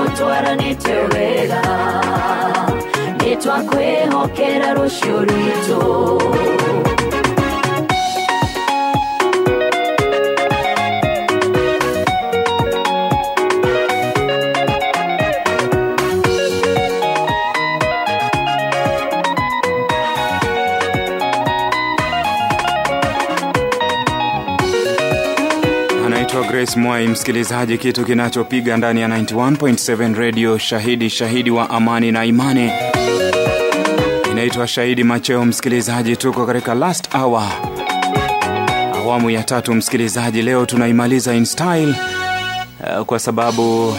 twaranĩte wega nĩ twakwĩhokera rũciũ rwitũ anaitwa grace mwai msikilizaji kitu kinachopiga ndani ya 91.7 radio shahidi shahidi wa amani na imani inaitwa shahidi macheo msikilizaji tuko katika last hour awamu ya tatu msikilizaji leo tunaimaliza in style uh, kwa sababu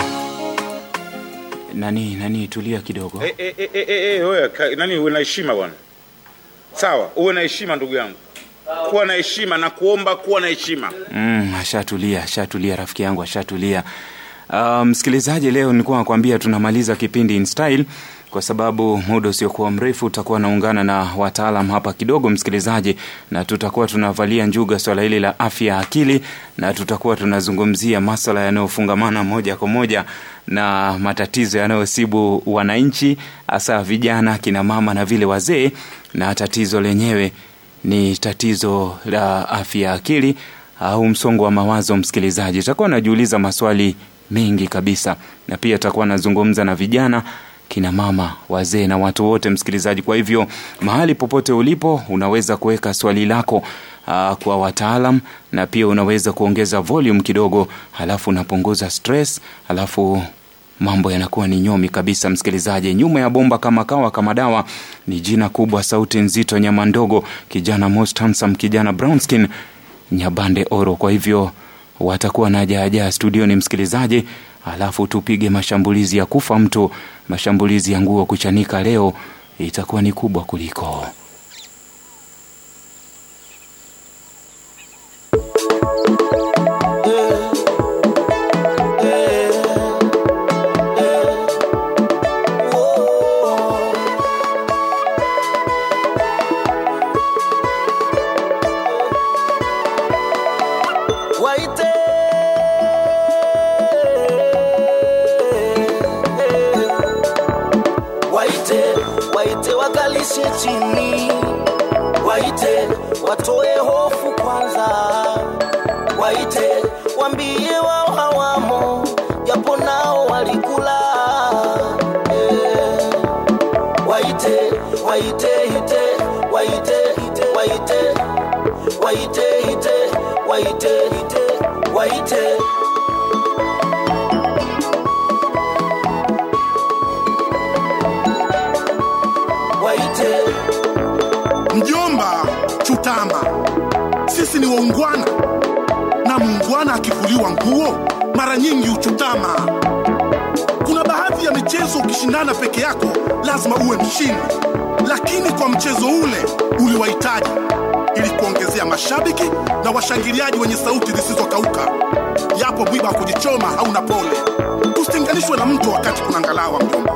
nani nani tulia kidogo Eh, eh, eh, eh, eh, eh, wewe, ka- nani uwe na heshima bwana sawa uwe na heshima ndugu yangu kuwa na heshima na kuomba kuwa na heshima Mm, ashatulia ashatulia rafiki yangu ashatulia Uh, msikilizaji leo nilikuwa nakwambia tunamaliza kipindi in style kwa sababu muda usiokuwa mrefu utakuwa naungana na wataalam hapa kidogo msikilizaji na tutakuwa tunavalia njuga swala hili la afya ya akili na tutakuwa tunazungumzia maswala yanayofungamana moja kwa moja na matatizo yanayosibu wananchi hasa vijana kina mama na vile wazee na tatizo lenyewe ni tatizo la afya ya akili au msongo wa mawazo msikilizaji itakuwa najiuliza maswali mengi kabisa na pia atakuwa anazungumza na vijana kina mama wazee na watu wote msikilizaji kwa hivyo mahali popote ulipo unaweza kuweka swali lako uh, kwa wataalam na pia unaweza kuongeza volume kidogo halafu unapunguza stress halafu mambo yanakuwa ni nyomi kabisa msikilizaji nyuma ya bomba kama kawa kama dawa ni jina kubwa sauti nzito nyama ndogo kijana most handsome kijana brownskin nyabande oro kwa hivyo watakuwa na jaajaa studioni msikilizaji alafu tupige mashambulizi ya kufa mtu mashambulizi ya nguo kuchanika leo itakuwa ni kubwa kuliko waite waite waite wakalishe chini waite watoe hofu kwanza waite wambie wao hawamo japo nao walikula eh. waite waite ite waite ite waite waite ite waite ite waite waite Mjomba, chutama. Sisi ni waungwana, na muungwana akivuliwa nguo mara nyingi huchutama. Kuna baadhi ya michezo ukishindana peke yako lazima uwe mshindi, lakini kwa mchezo ule uliwahitaji ili kuongezea mashabiki na washangiliaji wenye sauti zisizokauka. Yapo mwiba wa kujichoma hauna pole, tusitenganishwe na mto wakati kuna ngalawa. Mjomba,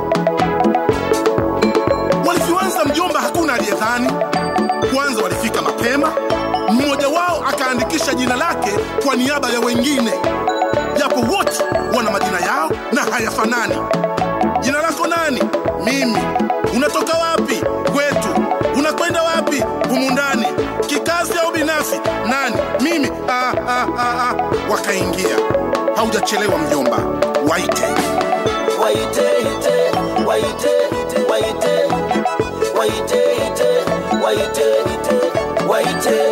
walivyoanza mjomba, hakuna aliyedhani. Kwanza walifika mapema, mmoja wao akaandikisha jina lake kwa niaba ya wengine, japo wote wana majina yao na hayafanani. Jina lako nani? Mimi. Unatoka wapi? Kwetu. Unakwenda wapi? Humu ndani. Kikazi au binafsi? Nani? Mimi. Ah, ah, ah, ah. Wakaingia. Haujachelewa mjomba, waite. waite ite waite ite waite waite ite waite ite waite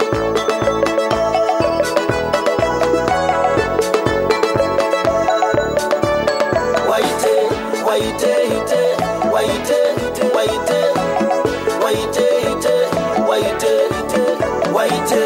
waite waite ite waite ite waite waite ite waite ite waite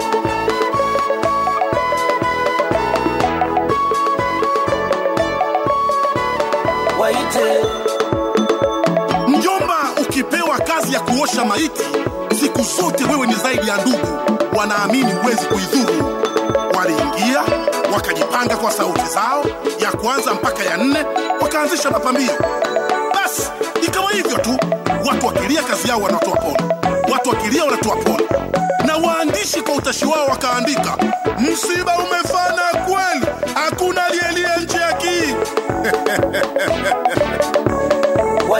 waite Mjomba, ukipewa kazi ya kuosha maiti, siku zote wewe ni zaidi ya ndugu, wanaamini huwezi kuidhuru. Waliingia wakajipanga kwa sauti zao ya kwanza mpaka ya nne, wakaanzisha mapambio. Basi ikawa hivyo tu, watu wakilia kazi yao wanatoa pole, watu wakilia wanatoa pole, na waandishi kwa utashi wao wakaandika, msiba umefana kweli, hakuna aliyelia nje ya kii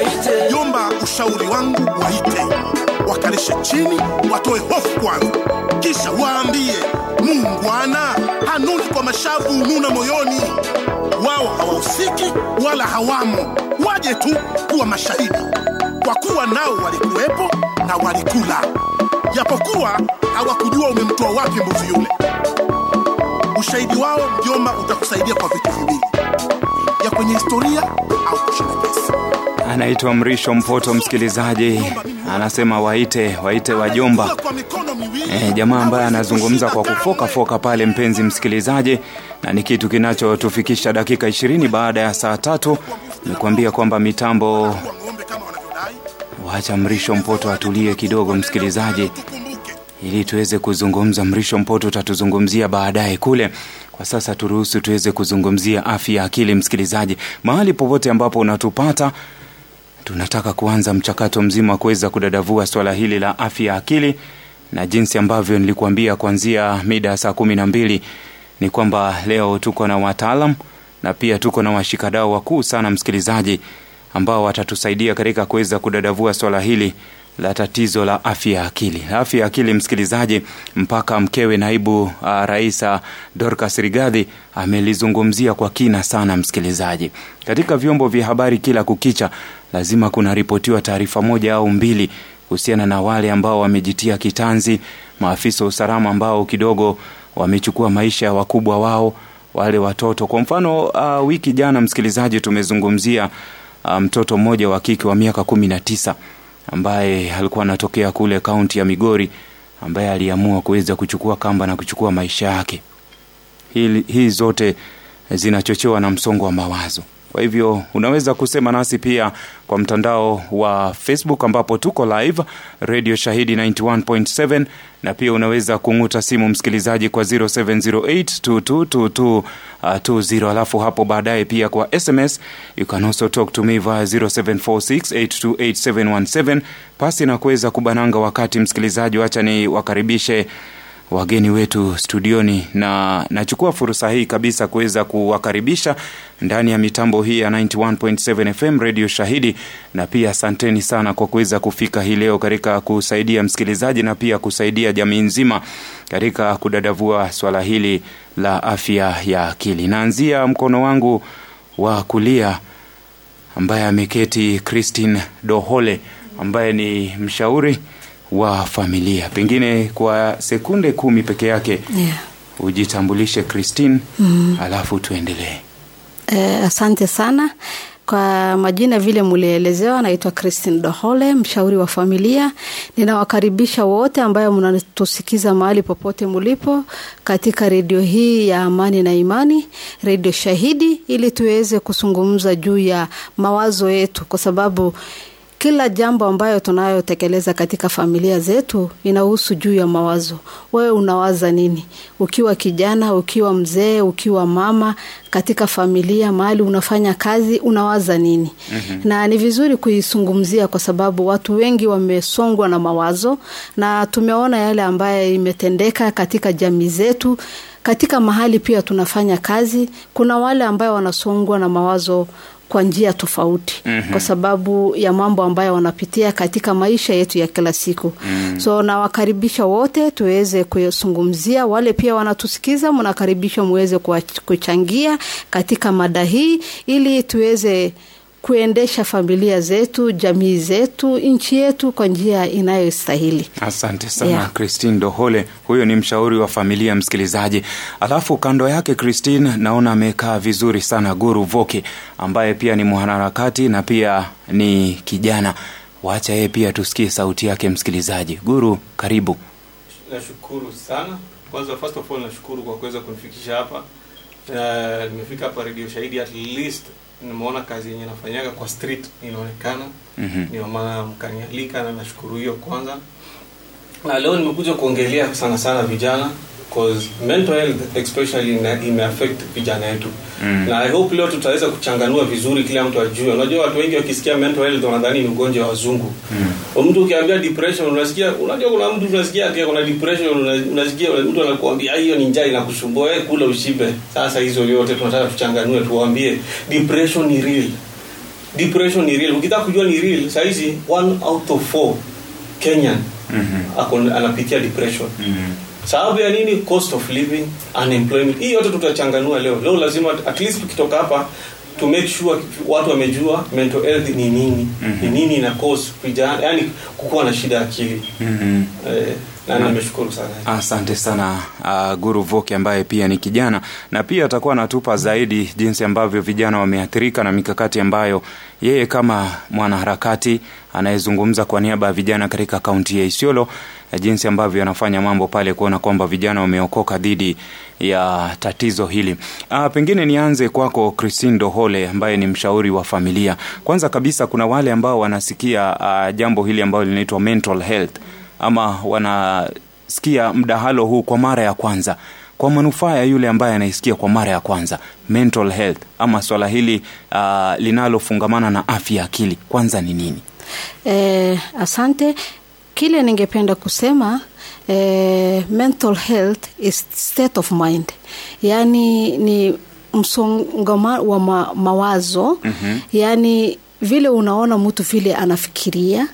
waite Jomba, ushauri wangu waite, wakalishe chini, watoe hofu kwanza, kisha waambie muungwana hanuni kwa mashavu, nuna moyoni. Wao hawahusiki wala hawamo, waje tu kuwa mashahidi, kwa kuwa nao walikuwepo na walikula, japokuwa hawakujua umemtoa wapi mbuzi yule. Ushahidi wao mjomba utakusaidia kwa vitu viwili, ya kwenye historia au kushinda kesi. anaitwa mrisho mpoto msikilizaji anasema waite waite wajomba Kwa mikono miwili, E, jamaa ambaye anazungumza kwa kufoka foka pale, mpenzi msikilizaji, na ni kitu kinachotufikisha dakika ishirini baada ya saa tatu. Nikwambia kwamba mitambo, wa ng'ombe kama wanavyodai. wacha Mrisho Mpoto atulie kidogo, msikilizaji, Tukumbuke ili tuweze kuzungumza. Mrisho Mpoto utatuzungumzia baadaye kule. Kwa sasa turuhusu tuweze kuzungumzia afya ya akili, msikilizaji, mahali popote ambapo unatupata tunataka kuanza mchakato mzima wa kuweza kudadavua swala hili la afya ya akili na jinsi ambavyo nilikuambia kuanzia mida ya saa kumi na mbili ni kwamba leo tuko na wataalam na pia tuko na washikadau wakuu sana msikilizaji ambao watatusaidia katika kuweza kudadavua swala hili la tatizo la afya ya akili afya ya akili msikilizaji mpaka mkewe naibu uh, rais uh, dorcas rigadhi amelizungumzia kwa kina sana msikilizaji katika vyombo vya habari kila kukicha lazima kunaripotiwa taarifa moja au mbili kuhusiana na wale ambao wamejitia kitanzi maafisa wa usalama ambao kidogo wamechukua maisha ya wakubwa wao wale watoto kwa mfano uh, wiki jana msikilizaji tumezungumzia uh, mtoto mmoja wa kike wa miaka kumi na tisa ambaye alikuwa anatokea kule kaunti ya migori ambaye aliamua kuweza kuchukua kamba na kuchukua maisha yake hii, hii zote zinachochewa na msongo wa mawazo kwa hivyo unaweza kusema nasi pia kwa mtandao wa facebook ambapo tuko live radio shahidi 91.7 na pia unaweza kung'uta simu msikilizaji kwa 0708222220 alafu hapo baadaye pia kwa sms you can also talk to me via 0746828717 pasi na kuweza kubananga wakati msikilizaji wacha ni wakaribishe wageni wetu studioni na nachukua fursa hii kabisa kuweza kuwakaribisha ndani ya mitambo hii ya 91.7 fm radio shahidi na pia asanteni sana kwa kuweza kufika hii leo katika kusaidia msikilizaji na pia kusaidia jamii nzima katika kudadavua swala hili la afya ya akili naanzia mkono wangu wa kulia ambaye ameketi christine dohole ambaye ni mshauri wa familia pengine kwa sekunde kumi peke yake Yeah. ujitambulishe christine mm. alafu tuendelee Eh, asante sana kwa majina vile mulielezewa naitwa christine dohole mshauri wa familia ninawakaribisha wote ambayo mnatusikiza mahali popote mulipo katika redio hii ya amani na imani redio shahidi ili tuweze kuzungumza juu ya mawazo yetu kwa sababu kila jambo ambayo tunayotekeleza katika familia zetu inahusu juu ya mawazo wewe unawaza nini ukiwa kijana ukiwa mzee ukiwa mama katika familia mahali unafanya kazi unawaza nini mm-hmm. na ni vizuri kuizungumzia kwa sababu watu wengi wamesongwa na mawazo na tumeona yale ambayo imetendeka katika jamii zetu katika mahali pia tunafanya kazi kuna wale ambayo wanasongwa na mawazo kwa njia tofauti mm-hmm. kwa sababu ya mambo ambayo wanapitia katika maisha yetu ya kila siku mm-hmm. so nawakaribisha wote tuweze kuyazungumzia wale pia wanatusikiza mnakaribishwa muweze kuwa- kuchangia katika mada hii ili tuweze kuendesha familia zetu jamii zetu nchi yetu kwa njia inayostahili asante sana Yeah. yeah. christine dohole huyo ni mshauri wa familia msikilizaji alafu kando yake christine naona amekaa vizuri sana guru voke ambaye pia ni mwanaharakati na pia ni kijana wacha yeye pia tusikie sauti yake msikilizaji guru karibu nashukuru sana kwanza first of all nashukuru kwa kuweza kunifikisha hapa uh, nimefika hapa radio shahidi at least nimeona kazi yenye nafanyaga kwa street inaonekana Mhm. ndio maana mkanialika na nashukuru hiyo kwanza na leo nimekuja kuongelea sana sana vijana cause mental health especially ina- imeaffect vijana yetu mm. na i hope leo tutaweza kuchanganua vizuri kila mtu ajue unajua watu wengi wakisikia mental health wanadhani ni ugonjwa wa wazungu mm. mtu ukiambia depression unasikia unajua kuna mtu unasikia ati kuna depression una- unasikia mtu anakuambia "Ah, hiyo ni njaa inakusumbua wewe kula ushibe sasa hizo yote tunataka tuchanganue tuwaambie depression ni real depression ni real ukitaka kujua ni real sahizi one out of four kenyan mm-hmm. anapitia depression mm-hmm. sababu ya nini cost of living unemployment hii yote tutachanganua leo leo lazima at least tukitoka hapa to make sure watu wamejua mental health ni nini mm-hmm. ni nini ina cause vijana yani kukuwa na shida ya akili mm-hmm. eh, na nimeshukuru sana asante sana uh, guru voki ambaye pia ni kijana na pia atakuwa anatupa zaidi jinsi ambavyo vijana wameathirika na mikakati ambayo yeye kama mwanaharakati anayezungumza kwa niaba ya vijana katika kaunti ya isiolo eh, jinsi ambavyo anafanya mambo pale kuona kwamba vijana wameokoka dhidi ya tatizo hili uh, pengine nianze kwako christine dohole ambaye ni mshauri wa familia kwanza kabisa kuna wale ambao wanasikia uh, jambo hili ambalo linaitwa mental health ama wanasikia mdahalo huu kwa mara ya kwanza kwa manufaa ya yule ambaye anaisikia kwa mara ya kwanza mental health ama swala hili uh, linalofungamana na afya ya akili kwanza ni nini Eh, asante. Kile ningependa kusema eh, mental health is state of mind, yaani ni msongamano wa ma, mawazo mm-hmm. yaani vile unaona mtu vile anafikiria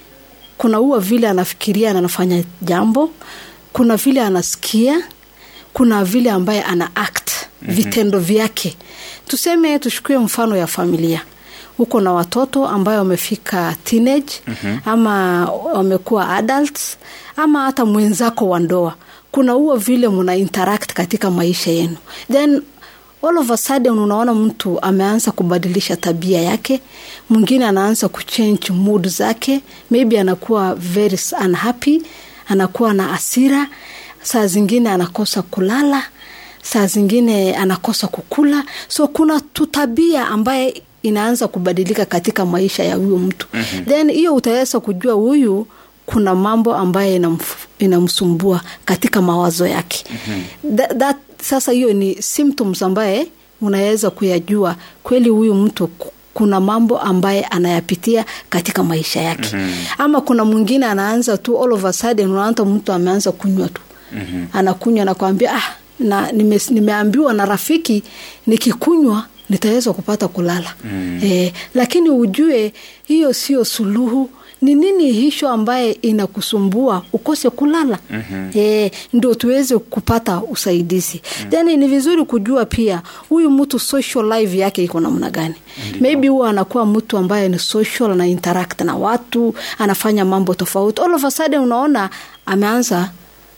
kuna huwa vile anafikiria na anafanya jambo kuna vile anasikia kuna vile ambaye ana act mm-hmm. vitendo vyake tuseme tuchukue mfano ya familia huko na watoto ambayo wamefika teenage mm-hmm. ama wamekuwa adults ama hata mwenzako wa ndoa kuna huo vile muna interact katika maisha yenu then all of a sudden unaona mtu ameanza kubadilisha tabia yake mwingine anaanza kuchange mood zake maybe anakuwa very unhappy anakuwa na asira saa zingine anakosa kulala saa zingine anakosa kukula so kuna tutabia ambaye inaanza kubadilika katika maisha ya huyo mtu mm-hmm. then hiyo utaweza kujua huyu kuna mambo ambayo inamf- inamsumbua katika mawazo yake mm-hmm. that, that, sasa hiyo ni symptoms ambaye unaweza kuyajua kweli huyu mtu ku- kuna mambo ambaye anayapitia katika maisha yake mm-hmm. ama kuna mwingine anaanza tu all of a sudden unaanta mtu ameanza kunywa tu mm-hmm. anakunywa nakwambia ah, na nime, nimeambiwa na rafiki nikikunywa nitaweza kupata kulala mm. e, lakini ujue hiyo sio suluhu ni nini hisho ambaye inakusumbua ukose kulala mm-hmm. e, ndo tuweze kupata usaidizi mm. then ni vizuri kujua pia huyu mtu social life yake iko namna gani Ndiyo. maybe huwa anakuwa mtu ambaye ni social ana interact na watu anafanya mambo tofauti all of a sudden unaona ameanza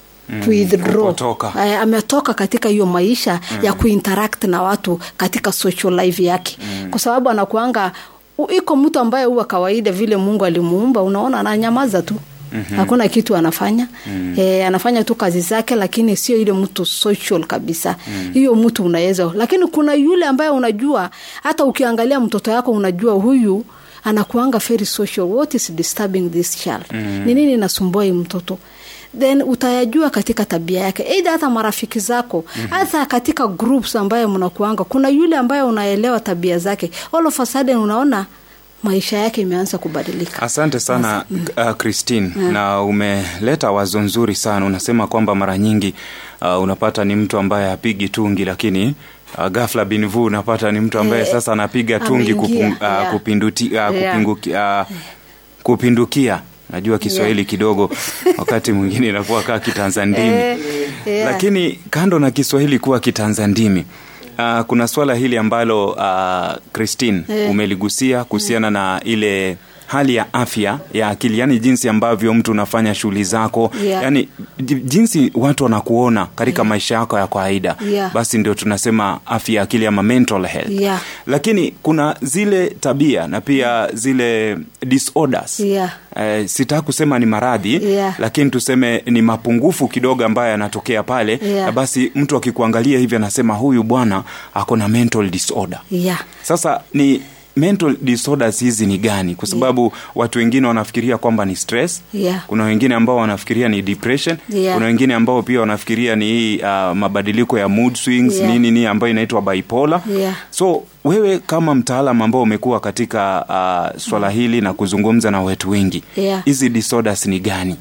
kuidraw kupotoka. Eh, ametoka katika hiyo maisha mm. ya kuinteract na watu katika social life yake mm. kwa sababu anakuanga u- iko mtu ambaye huwa kawaida vile mungu alimuumba unaona ananyamaza tu Mm-hmm. hakuna kitu anafanya mm. e, anafanya tu kazi zake lakini sio ile mtu social kabisa hiyo mm. mtu unaweza lakini kuna yule ambaye unajua hata ukiangalia mtoto yako unajua huyu anakuanga very social what is disturbing this child mm. ni nini inasumbua hii mtoto then utayajua katika tabia yake eidha hata marafiki zako mm-hmm. hata katika groups ambayo mnakuanga kuna yule ambaye unaelewa tabia zake all of a sudden unaona maisha yake imeanza kubadilika asante sana uh, christine na umeleta wazo nzuri sana unasema kwamba mara nyingi uh, unapata ni mtu ambaye hapigi tungi lakini uh, gafla binvu unapata ni mtu ambaye Eh, sasa anapiga tungi ameingia, kupung, uh, yeah. kupinduti, uh, Yeah. kupinguki, uh, kupindukia najua kiswahili kidogo wakati mwingine inakuwa kaa kitanzandimi Eh, yeah. lakini kando na kiswahili kuwa kitanzandimi uh, kuna swala hili ambalo uh, christine Eh. umeligusia kuhusiana na ile hali ya afya ya akili yani jinsi ambavyo mtu unafanya shughuli zako Yeah. yani j- jinsi watu wanakuona katika maisha yako ya kawaida Yeah. basi ndio tunasema afya ya akili ama mental health Yeah. lakini kuna zile tabia na pia zile disorders Yeah. eh, sitaka kusema ni maradhi Yeah. lakini tuseme ni mapungufu kidogo ambayo yanatokea pale Yeah. na basi mtu akikuangalia hivi anasema huyu bwana ako na mental disorder yeah. sasa ni mental disorders hizi ni gani kwa sababu yeah. watu wengine wanafikiria kwamba ni stress Yeah. kuna wengine ambao wanafikiria ni depression Yeah. kuna wengine ambao pia wanafikiria ni hii uh, mabadiliko ya mood swings Yeah. nini ni ambayo inaitwa bipolar Yeah. so wewe kama mtaalam ambao umekuwa katika uh, swala hili na kuzungumza na watu wengi Yeah. hizi disorders ni gani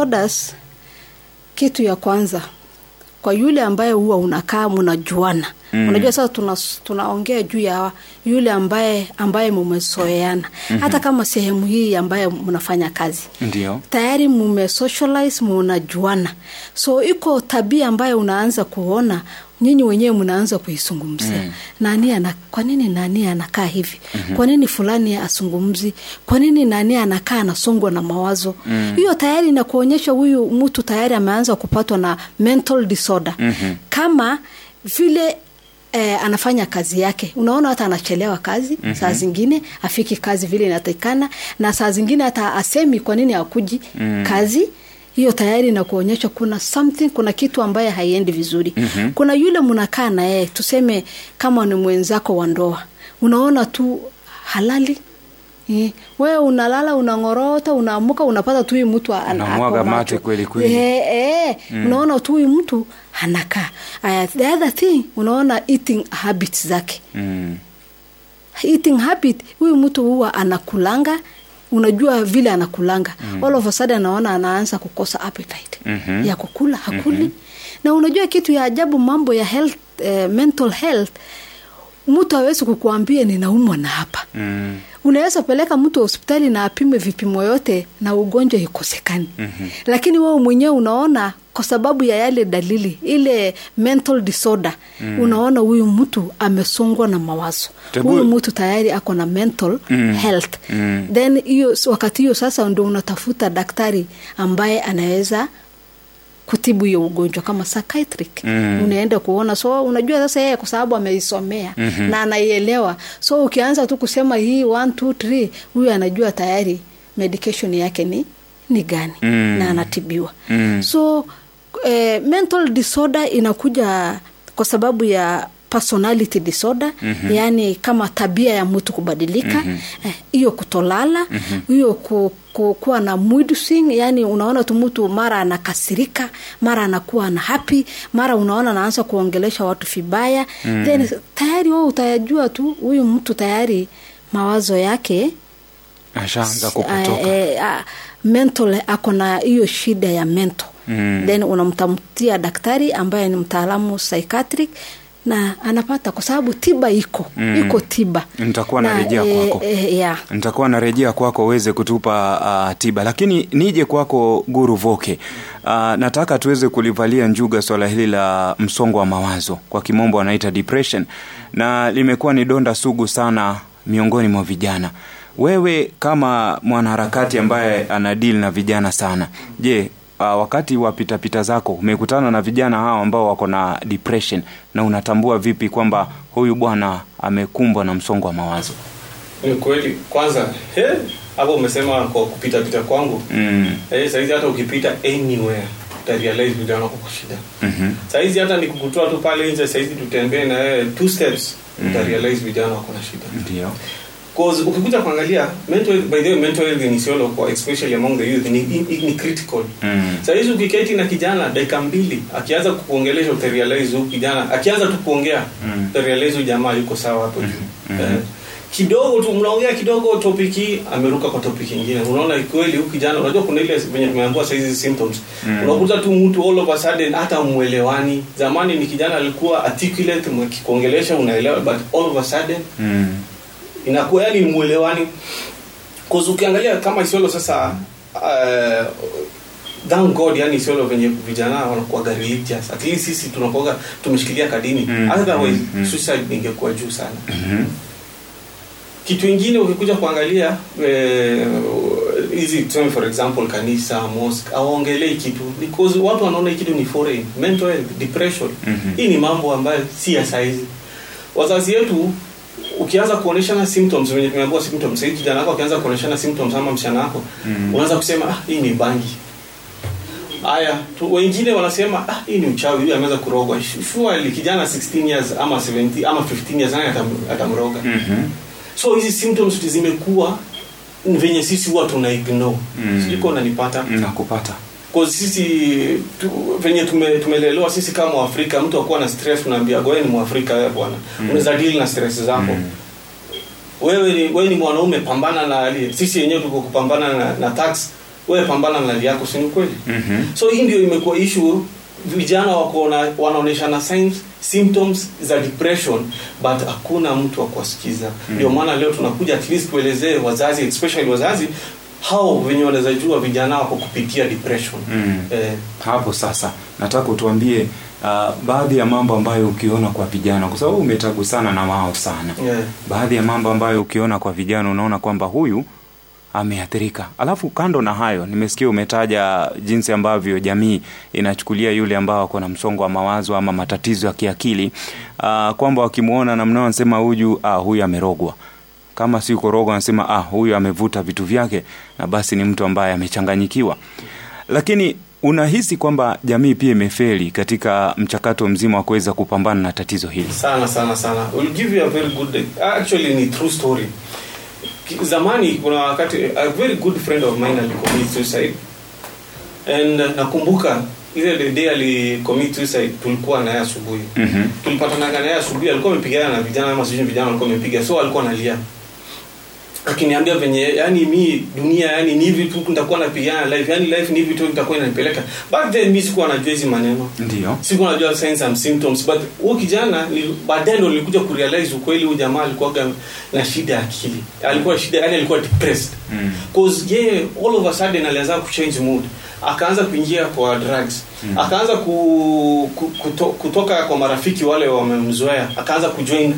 disorders kitu ya kwanza kwa yule ambaye huwa unakaa mnajuana mm. unajua sasa tuna, tunaongea juu ya yule ambaye ambaye mumesoeana mm-hmm. hata kama sehemu hii ambaye mnafanya kazi ndio tayari mume socialize munajuana so iko tabia ambayo unaanza kuona nyinyi wenyewe mnaanza kuizungumzia mm. nani ana, kwa nini nani anakaa hivi mm-hmm. kwa nini fulani asungumzi kwa nini nani anakaa anasongwa na mawazo hiyo mm. tayari inakuonyesha huyu mtu tayari ameanza kupatwa na mental disorder mm-hmm. kama vile eh, anafanya kazi yake unaona hata anachelewa kazi mm-hmm. saa zingine afiki kazi vile inatakikana na saa zingine hata asemi kwa nini akuji mm. kazi hiyo tayari na kuonyesha kuna something kuna kitu ambaye haiendi vizuri mm-hmm. kuna yule mnakaa na yeye tuseme kama ni mwenzako wa ndoa unaona tu halali Eh, wewe unalala unangorota unaamuka unapata tu huyu mtu ana- Unamwaga ako mate macho. kweli kweli. Eh, eh, unaona tu huyu mtu anakaa Aya, the other thing unaona eating habits zake mm. eating habit huyu mtu huwa anakulanga unajua vile anakulanga mm. all of a sudden anaona anaanza kukosa appetite Mhm. ya kukula hakuli mm-hmm. na unajua kitu ya ajabu mambo ya health eh, mental health mtu awezi kukuambia ninaumwa na hapa Mm. unaweza peleka mtu hospitali na apime vipimo yote na ugonjwa ikosekani mm-hmm. lakini wewe mwenyewe unaona kwa sababu ya yale dalili ile mental disorder mm. unaona huyu mtu amesongwa na mawazo Tebu- huyu mtu tayari ako na mental mm. health Mm. then hiyo wakati hiyo sasa ndo unatafuta daktari ambaye anaweza kutibu hiyo ugonjwa kama psychiatric Mm. unaenda kuona so unajua sasa yeye kwa sababu ameisomea mm-hmm. na anaielewa so ukianza tu kusema hii one, two, three, huyu anajua tayari medication yake ni ni gani Mm. na anatibiwa Mm. so eh, mental disorder inakuja kwa sababu ya personality disorder mm-hmm. yaani kama tabia ya mtu kubadilika hiyo mm-hmm. eh, kutolala hiyo mm-hmm. ku, ku, kuwa na mood swing yani unaona tu mtu mara anakasirika mara anakuwa na happy mara unaona anaanza kuongelesha watu vibaya mm. then tayari wewe utayajua tu huyu mtu tayari mawazo yake ashaanza eh, kukutoka eh, ah, mental ako na hiyo shida ya mental Mm. then unamtamtia daktari ambaye ni mtaalamu psychiatric na anapata kwa sababu tiba iko Mm. iko tiba Nitakuwa Na, narejea eh, kwako. eh, yeah. nitakuwa narejea kwako uweze kutupa uh, tiba lakini nije kwako guru voke uh, nataka tuweze kulivalia njuga swala hili la msongo wa mawazo kwa kimombo wanaita depression na limekuwa ni donda sugu sana miongoni mwa vijana wewe kama mwanaharakati ambaye ana deal na vijana sana je uh, wakati wa pitapita zako umekutana na vijana hawa ambao wako na depression na unatambua vipi kwamba huyu bwana amekumbwa na msongo wa mawazo ni kweli kwanza he, hapo umesema kwa kupita pita kwangu mm. eh, saizi hata ukipita anywhere utarealize vijana wako kwa shida mm-hmm. saizi hata nikukutoa tu pale nje saizi tutembee na wewe two steps utarealize vijana wako na shida ndio Cause ukikuja kuangalia mental by the way mental health ni solo kwa especially among the youth ni, ni, ni critical Mm. saa hizi ukiketi na kijana dakika mbili akianza kukuongelesha utarealize huyu kijana akianza tu kuongea Mm. utarealize huyu jamaa yuko sawa hapo juu eh, kidogo tu mnaongea kidogo topic hii ameruka kwa topic nyingine unaona kweli huyu kijana unajua kuna ile venye tumeambiwa saa hizi symptoms Mm. unakuta tu mtu all of a sudden hata muelewani zamani ni kijana alikuwa articulate mkikuongelesha unaelewa but all of a sudden Mm. inakuwa yani mwelewani cause ukiangalia kama isiolo sasa uh, thank god yani isiolo venye vijana wanakuwa religious at least sisi tunakuwa tumeshikilia kadini Mm, otherwise mm, mm. suicide ingekuwa juu sana Mhm. kitu ingine ukikuja kuangalia eh, hizi tuseme for example kanisa mosque awaongelei kitu because watu wanaona hii kitu ni foreign mental health depression Mhm. hii ni mambo ambayo si ya saizi wazazi wetu ukianza kuoneshana symptoms venye tumeambiwa symptoms sahii kijana wako akianza kuoneshana symptoms ama msichana wako Mm. unaanza kusema ah, hii ni bangi haya tu- wengine wanasema ah, hii ni uchawi huyu ameweza kurogwa surely kijana 16 years ama 17 ama 15 years naye atam- atamroga Mhm. so hizi symptoms zimekuwa venye sisi huwa tuna ignore Mm. sijui kama unanipata nakupata Cause sisi tu, venye tume, tumelelewa sisi kama waafrika mtu akuwa na stress unaambia wewe ni mwafrika wewe bwana mm. unaweza deal na stress zako Mm. wewe ni wewe ni mwanaume pambana na hali sisi wenyewe tuko kupambana na, na tax wewe pambana na hali yako si ni kweli Mhm. so hii ndio imekuwa issue vijana wako na- wanaonyeshana signs symptoms za depression but hakuna mtu wa kuwasikiza ndio maana leo tunakuja at least tuelezee wazazi especially wazazi hao venye wanaweza jua vijana wako kupitia depression Mm. eh, hapo sasa nataka utuambie uh, baadhi ya mambo ambayo ukiona kwa vijana kwa sababu umetagusana na wao sana Yeah. baadhi ya mambo ambayo ukiona kwa vijana unaona kwamba huyu ameathirika alafu kando na hayo nimesikia umetaja jinsi ambavyo jamii inachukulia yule ambao ako na msongo wa mawazo ama matatizo ya kiakili uh, kwamba wakimwona namna wanasema huyu ah, huyu amerogwa kama si korogwa anasema ah, huyu amevuta vitu vyake na basi ni mtu ambaye amechanganyikiwa lakini unahisi kwamba jamii pia imefeli katika mchakato mzima wa kuweza kupambana na tatizo hili sana sana sana will give you a very good actually ni true story Ki- zamani kuna wakati a very good friend of mine alicommit suicide and uh, nakumbuka ile the day alicommit suicide tulikuwa naye asubuhi Mhm. tulipatanaga naye asubuhi alikuwa amepigana na vijana ama sijui vijana walikuwa wamepiga so alikuwa analia akiniambia venye yani mi dunia yani ni hivi tu nitakuwa napigana na life yani life ni hivi tu nitakuwa inanipeleka but then mi sikuwa najua hizi maneno ndio sikuwa najua signs and symptoms but huyu kijana ni- baadaye ndo nilikuja kurealize ukweli huyu jamaa alikuwa na shida ya akili alikuwa shida yani alikuwa depressed Mm. cause yeye all of a sudden alianza kuchange mood akaanza kuingia kwa drugs mm. akaanza ku, ku, kuto, kutoka kwa marafiki wale wamemzoea akaanza kujoin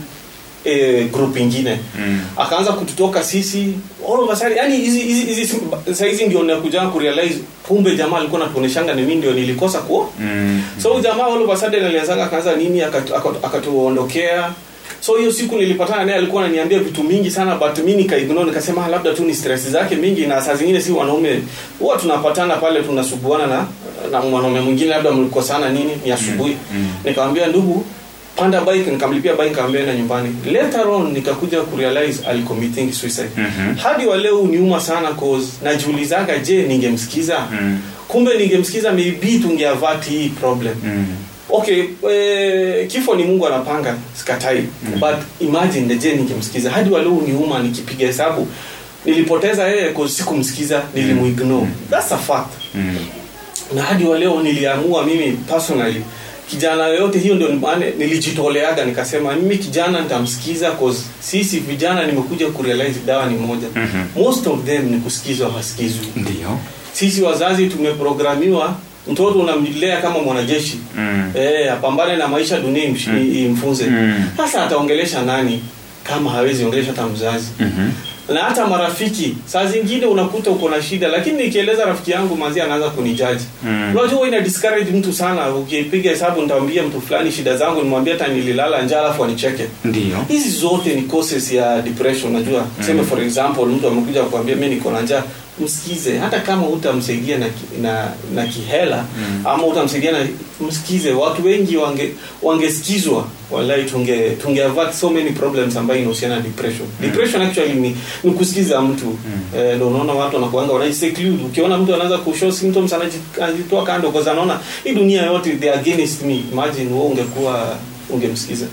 eh, group ingine Mm. akaanza kututoka sisi all of a sudden yani hizi hizi hizi saizi ndio nakuja kurealize kumbe jamaa alikuwa anatuoneshanga ni mimi ndio nilikosa kuo Mm. so huyu jamaa all of a sudden alianzanga akaanza nini akatu- akatu- akatuondokea so hiyo siku nilipatana naye alikuwa ananiambia vitu mingi sana but mi nikaignore nikasema "Ah, labda tu ni stress zake mingi na saa zingine si wanaume huwa tunapatana pale tunasuguana na na mwanaume mwingine labda mlikosana nini ni asubuhi mm. nikamwambia ndugu panda bike nikamlipia bike nikamwambia enda nyumbani later on nikakuja kurealize alicommitting suicide Mhm. hadi wa leo uniuma sana cause najiulizaga je ningemsikiza Mm. kumbe ningemsikiza maybe tungeavati hii problem Mm. okay eh, kifo ni mungu anapanga sikatai mm. but imagine je ningemsikiza hadi wa leo uniuma nikipiga hesabu nilipoteza yeye cause sikumsikiza nilimuignore that's a fact Mm. na hadi wa leo niliamua mimi personally kijana yoyote hiyo ndio maana nilijitoleaga nikasema mimi kijana nitamsikiza cause sisi vijana nimekuja kurealize dawa ni moja Mhm. most of them ni kusikizwa hasikizwi ndio sisi wazazi tumeprogramiwa mtoto unamlea kama mwanajeshi Mm. eh, apambane na maisha dunia imsh- Mm. imfunze Mm. sasa ataongelesha nani kama hawezi ongelesha hata mzazi Mhm. na hata marafiki saa zingine unakuta uko na shida lakini nikieleza rafiki yangu manzi anaanza kunijaji Mm. unajua huwa ina discourage mtu sana ukipiga hesabu nitawambia mtu fulani shida zangu nimwambia hata nililala njaa alafu anicheke ndio hizi zote ni causes ya depression unajua tuseme for example mtu amekuja kuambia mi niko na njaa msikize hata kama utamsaidia na, ki- na, na kihela mm. ama utamsaidia na msikize watu wengi wange wangesikizwa wallahi tunge tunge avert so many problems ambayo inahusiana na depression depression actually ni, ni kusikiza mtu mm. eh, ndio unaona watu wanakuanga wanajiseclude ukiona mtu anaanza kushow symptoms anaji- anajitoa kando kwa sababu anaona hii dunia yote they are against me imagine wewe ungekuwa ungemsikiza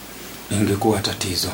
ingekuwa tatizo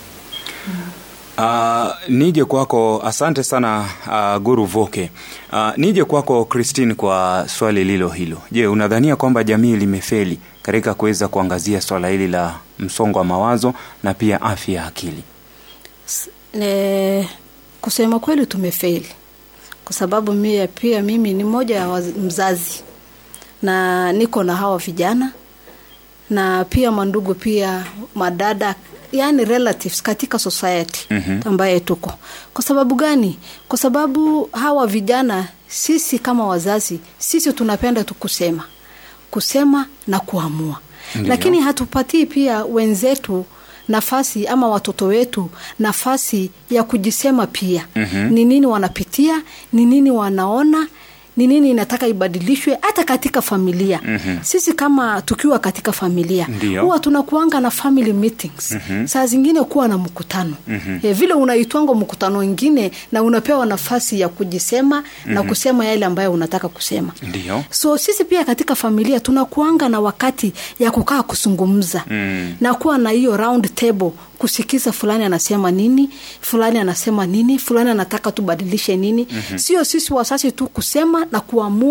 Uh, nije kwako asante sana uh, guru voke uh, nije kwako christine kwa swali lilo hilo je unadhania kwamba jamii limefeli katika kuweza kuangazia swala hili la msongo wa mawazo na pia afya ya akili ne, kusema kweli tumefeli kwa sababu mie pia mimi ni mmoja ya waz- mzazi na niko na hawa vijana na pia mandugu pia madada yani relatives katika society Mhm. ambaye tuko kwa sababu gani kwa sababu hawa vijana sisi kama wazazi sisi tunapenda tu kusema kusema na kuamua Ndiyo. lakini hatupatii pia wenzetu nafasi ama watoto wetu nafasi ya kujisema pia Mhm. ni nini wanapitia ni nini wanaona ni nini inataka ibadilishwe hata katika familia Mhm. sisi kama tukiwa katika familia Ndiyo. huwa tunakuanga na family meetings Mhm. saa zingine kuwa na mkutano Mhm. e, vile unaitwanga mkutano ingine na unapewa nafasi ya kujisema na kusema yale ambayo unataka kusema ndio so sisi pia katika familia tunakuanga na wakati ya kukaa kuzungumza Mm. na kuwa na hiyo round table kusikiza fulani anasema nini fulani anasema nini fulani anataka tubadilishe nini mm-hmm. sio sisi wasasi tu kusema na kuamua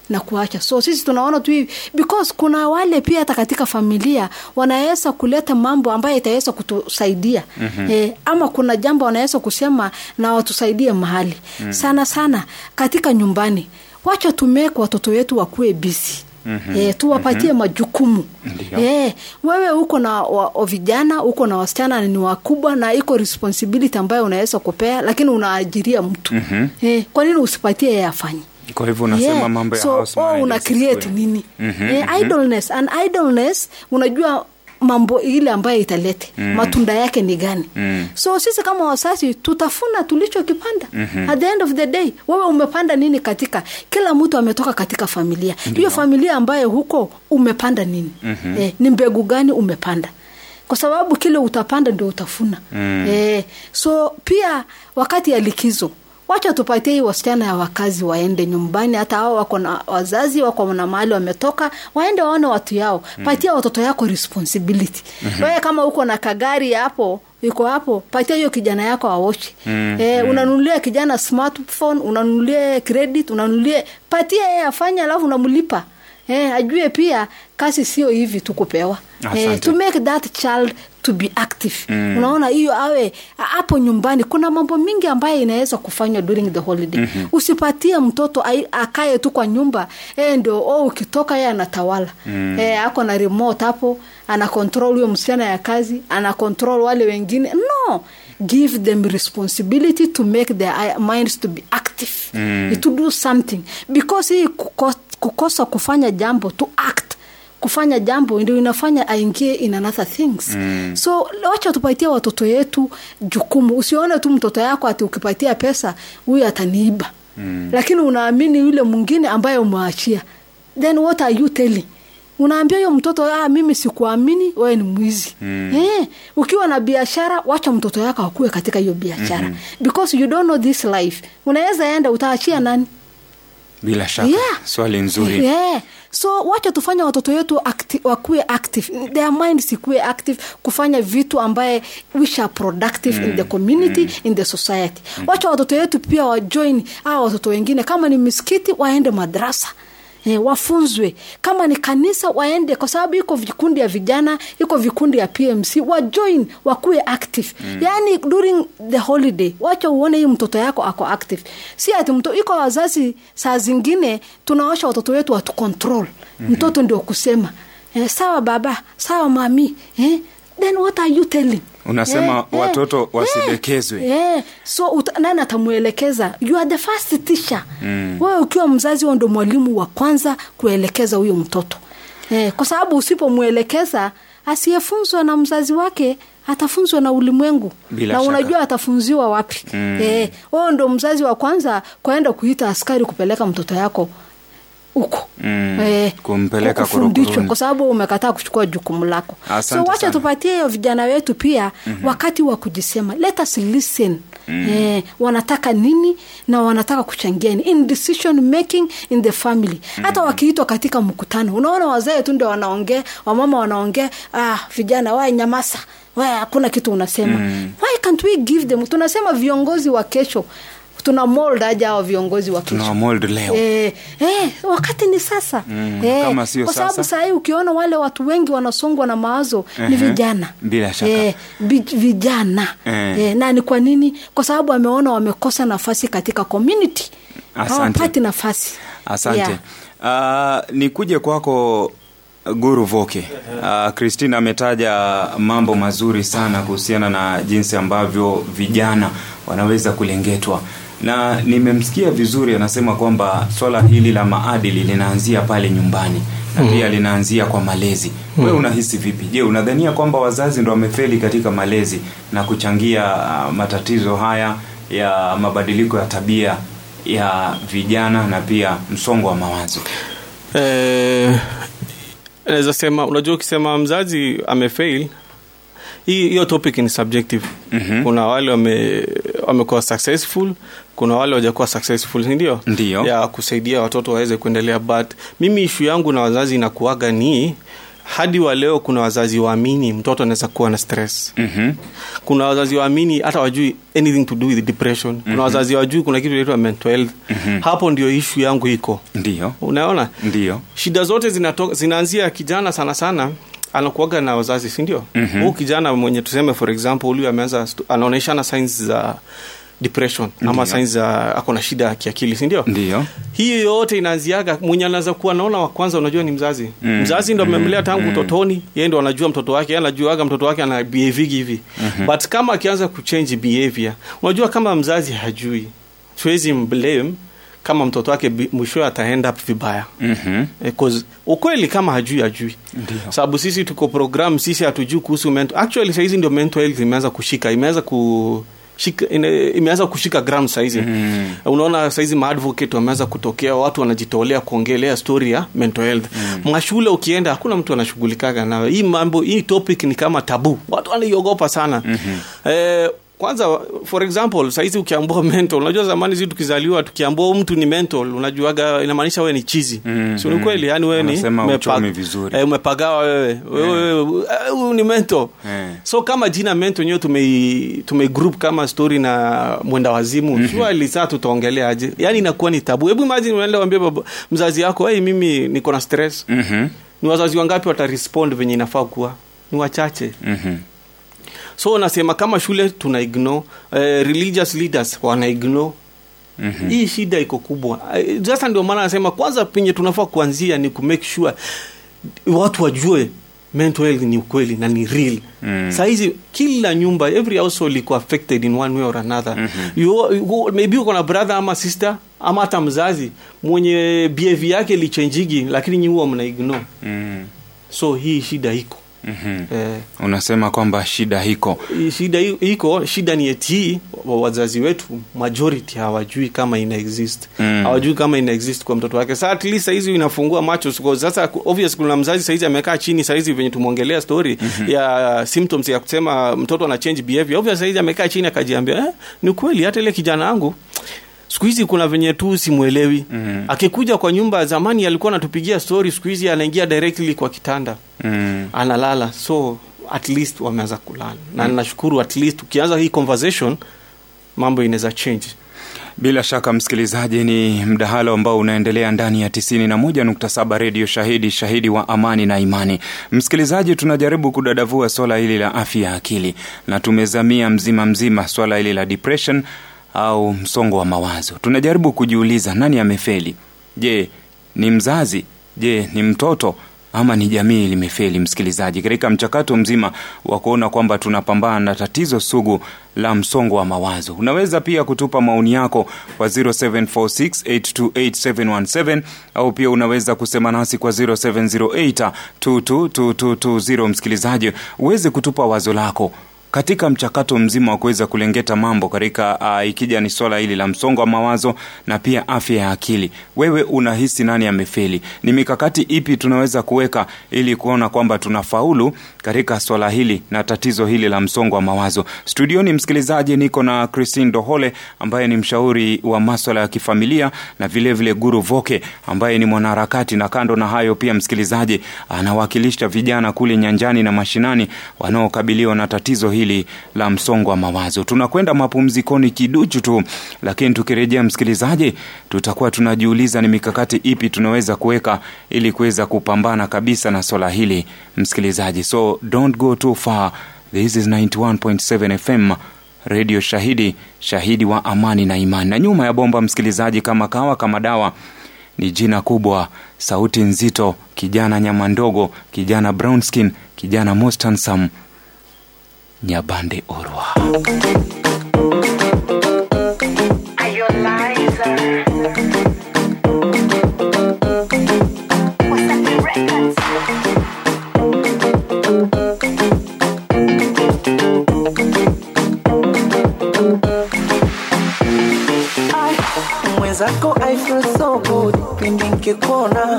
na kuacha so sisi tunaona tu hivi because kuna wale pia hata katika familia wanaweza kuleta mambo ambayo itaweza kutusaidia mm-hmm. eh, ama kuna jambo wanaweza kusema na watusaidie mahali mm-hmm. sana sana katika nyumbani wacha tumeke watoto wetu wakuwe bisi Mm-hmm. E, tuwapatie mm-hmm. majukumu Ndio. e, wewe uko na wa, wa vijana uko na wasichana ni wakubwa na iko responsibility ambayo unaweza kupea lakini unaajiria mtu mm-hmm. e, kwa nini usipatie yeye afanye kwa hivyo unasema Yeah. mambo ya so, house oh, managers una create kule. nini Mhm, eh, mhm. idleness and idleness unajua mambo ile ambayo italete mm. matunda yake ni gani Mm. so sisi kama wasasi tutafuna tulichokipanda mm-hmm. at the end of the day wewe umepanda nini katika kila mtu ametoka katika familia hiyo familia ambayo huko umepanda nini mm-hmm. eh, ni mbegu gani umepanda kwa sababu kile utapanda ndio utafuna mm. eh, so pia wakati ya likizo wacha tupatie hii wasichana ya wakazi waende nyumbani hata hao wako na wazazi wako na mahali wametoka waende waone watu yao mm. patia watoto yako responsibility mm-hmm. wewe kama uko na kagari hapo iko hapo patia hiyo kijana yako awoshi mm, eh, unanunulia kijana smartphone unanunulia credit unanunulia patia yeye afanye alafu unamlipa eh, ajue pia kazi sio hivi tu kupewa eh, Asante. to make that child to be active mm. unaona hiyo awe hapo nyumbani kuna mambo mingi ambayo inaweza kufanywa during the holiday mm-hmm. usipatie mtoto ai- akae tu kwa nyumba e, ndio oh, ukitoka ye anatawala mm. e, ako na remote hapo ana control huyo msichana ya kazi ana control wale wengine no give them responsibility to make their eye- minds to be active mm. to do something because hii kuko, kukosa kufanya jambo to act kufanya jambo ndio inafanya aingie in another things mm. so wacha tupatie watoto yetu jukumu usione tu mtoto yako ati ukipatia pesa huyu ataniiba mm. lakini unaamini yule mwingine ambaye umeachia then what are you telling unaambia huyo mtoto ah, mimi sikuamini wewe ni mwizi mm. eh, ukiwa na biashara wacha mtoto yako akuwe katika hiyo biashara mm-hmm. because you don't know this life unaweza enda utaachia nani bila shaka Yeah. swali nzuri yeah. so wacha tufanya watoto wetu acti- wakuwe active their minds ikuwe active kufanya vitu ambaye which are productive mm. in the community mm. in the society mm. wacha watoto wetu pia wajoin au watoto wengine kama ni misikiti waende madrasa Eh, wafunzwe kama ni kanisa waende kwa sababu iko vikundi ya vijana iko vikundi ya pmc wajoin wakuwe active mm. yaani during the holiday wacha uone hii mtoto yako ako active si ati mto, iko wazazi saa zingine tunaosha watoto wetu watu control mm-hmm. mtoto ndio kusema eh, sawa baba sawa mami eh? then what are you telling Unasema watoto wasidekezwe. eh, eh. so uta, nani atamwelekeza you are the first teacher mm. wewe ukiwa mzazi huo ndo mwalimu wa kwanza kuelekeza huyo mtoto eh, kwa sababu usipomwelekeza asiyefunzwa na mzazi wake atafunzwa na ulimwengu Bila na shaka. unajua atafunziwa wapi mm. eh, wewe ndo mzazi wa kwanza kwaenda kuita askari kupeleka mtoto yako huko Mm, kumpeleka kufundishwa korokoroni. kwa sababu umekataa kuchukua jukumu lako Asante so wacha sana. tupatie hiyo vijana wetu pia mm-hmm. wakati wa kujisema let us listen mm. eh, wanataka nini na wanataka kuchangia nini in decision making in the family mm. hata wakiitwa katika mkutano unaona wazee tu ndio wanaongea wamama wanaongea ah, vijana wae nyamasa wae hakuna kitu unasema mm. why can't we give them tunasema viongozi wa kesho tuna mold aja hao viongozi wa kesho Tuna mold leo. Eh, eh, wakati ni sasa Mm, eh, kama sio kwa sababu sasa. sahii ukiona wale watu wengi wanasongwa na mawazo ni Ehe, vijana bila shaka. eh, bi- vijana Eh. eh, na ni kwa nini kwa sababu ameona wamekosa nafasi katika community Asante. hawapati nafasi asante Yeah. uh, nikuje kwako guru voke uh, christine ametaja mambo mazuri sana kuhusiana na jinsi ambavyo vijana wanaweza kulengetwa na nimemsikia vizuri anasema kwamba swala hili la maadili linaanzia pale nyumbani na pia linaanzia kwa malezi mm. wewe unahisi vipi je unadhania kwamba wazazi ndo wamefeli katika malezi na kuchangia uh, matatizo haya ya mabadiliko ya tabia ya vijana na pia msongo wa mawazo eh, naweza sema unajua ukisema mzazi amefail hii hiyo topic ni subjective Mhm. kuna wale wame wamekuwa successful kuna wale wajakuwa successful sindio Ndio. ya kusaidia watoto waweze kuendelea but mimi ishu yangu na wazazi inakuaga ni hadi wa leo kuna wazazi waamini mtoto anaweza kuwa na stress Mhm. kuna wazazi waamini hata wajui anything to do with depression kuna wazazi wajui kuna kitu inaitwa mental health hapo ndio ishu yangu iko Ndiyo, unaona ndiyo. shida zote zinatoka zinaanzia kijana sana sana anakuaga na wazazi sindio mm-hmm. huu kijana mwenye tuseme for example huyu ameanza stu- anaonyeshana signs za depression ama signs za ako na shida ya kiakili sindio Ndiyo. hiyo yote inaanziaga mwenye anaweza kuwa naona wa kwanza unajua ni mzazi mm. mzazi ndo amemlea tangu utotoni yeye ndo anajua mtoto wake yeye anajuaga mtoto wake ana behave hivi mm-hmm. but kama akianza kuchange behavior unajua kama mzazi hajui siwezi mblame kama mtoto wake bi- mwishowe ataenda vibaya Mhm. Eh, 'cause ukweli kama hajui hajui sababu sisi tuko program sisi hatujui kuhusu mental actually sahizi ndio mental health imeanza kushika imeanza ku shika, ine, imeanza kushika ground saizi mm. unaona saizi maadvocate wameanza kutokea watu wanajitolea kuongelea story ya mental health mm. mashule ukienda hakuna mtu anashughulikaga nayo hii mambo hii topic ni kama tabu watu wanaiogopa sana mm-hmm. eh, kwanza for example saizi ukiambua mental unajua zamani zi tukizaliwa tukiambua huyu mtu ni mental unajuaga inamaanisha wewe ni chizi Mm, si ni kweli yani wewe ni Wanasema umepag- uchomi vizuri. eh, umepagawa wewe wewe eh, huyu ni mental Eh. so kama jina mento enyewe tume, tume group kama story na mwenda wazimu mm-hmm. surely saa tutaongelea aje yani inakuwa ni tabu hebu imagine unaenda wambia baba mzazi yako hey, mimi niko na stress Mhm. ni wazazi wangapi watarespond venye inafaa kuwa ni wachache Mhm. so nasema kama shule tuna ignore eh, religious leaders wana ignore Mm-hmm. hii shida iko kubwa Eh, sasa ndio maana nasema kwanza penye tunafaa kuanzia ni kumake sure watu wajue mental health ni ukweli na ni real mm. sahizi kila nyumba every household iko affected in one way or another mm-hmm. you, you, maybe uko na brother ama sister ama hata mzazi mwenye behavior yake lichenjigi lakini nyi huwa mna ignore Mm. so hii shida iko Mhm. eh, unasema kwamba shida hiko hii shida hi- iko shida ni eti wa- wazazi wetu majority hawajui kama ina exist Mm. hawajui kama ina exist kwa mtoto wake saa at least saizi inafungua macho Siko- sasa obvious kuna mzazi saizi amekaa chini saizi venye tumeongelea story mm-hmm. ya symptoms ya kusema mtoto ana change behavior obvious saizi amekaa chini akajiambia eh, ni kweli hata ile kijana wangu siku hizi kuna venye tu simwelewi mm. akikuja kwa nyumba zamani alikuwa anatupigia story siku hizi anaingia directly kwa kitanda mm. analala so at least wameanza kulala na nashukuru at least ukianza hii conversation mambo inaweza change bila shaka msikilizaji ni mdahalo ambao unaendelea ndani ya 91.7 redio shahidi shahidi wa amani na imani msikilizaji tunajaribu kudadavua swala hili la afya ya akili na tumezamia mzima mzima swala hili la depression au msongo wa mawazo tunajaribu kujiuliza nani amefeli je ni mzazi je ni mtoto ama ni jamii limefeli msikilizaji katika mchakato mzima wa kuona kwamba tunapambana na tatizo sugu la msongo wa mawazo unaweza pia kutupa maoni yako kwa 0746828717 au pia unaweza kusema nasi kwa 0708222220 msikilizaji uweze kutupa wazo lako katika mchakato mzima wa kuweza kulengeta mambo katika uh, ikija ni swala hili la msongo wa mawazo na pia afya ya akili wewe unahisi nani amefeli ni mikakati ipi tunaweza kuweka ili kuona kwamba tunafaulu katika swala hili na tatizo hili la msongo wa mawazo studioni msikilizaji niko na christine dohole ambaye ni mshauri wa maswala ya kifamilia na vilevile vile guru voke ambaye ni mwanaharakati na kando na hayo pia msikilizaji anawakilisha vijana kule nyanjani na mashinani wanaokabiliwa na tatizo hili la msongo wa mawazo tunakwenda mapumzikoni kiduchu tu lakini tukirejea msikilizaji tutakuwa tunajiuliza ni mikakati ipi tunaweza kuweka ili kuweza kupambana kabisa na swala hili msikilizaji so don't go too far this is 91.7 fm redio shahidi shahidi wa amani na imani na nyuma ya bomba msikilizaji kama kawa kama dawa ni jina kubwa sauti nzito kijana nyama ndogo kijana brown skin kijana most handsome nyabande orwa mwenzako I feel so good pindi nkikuona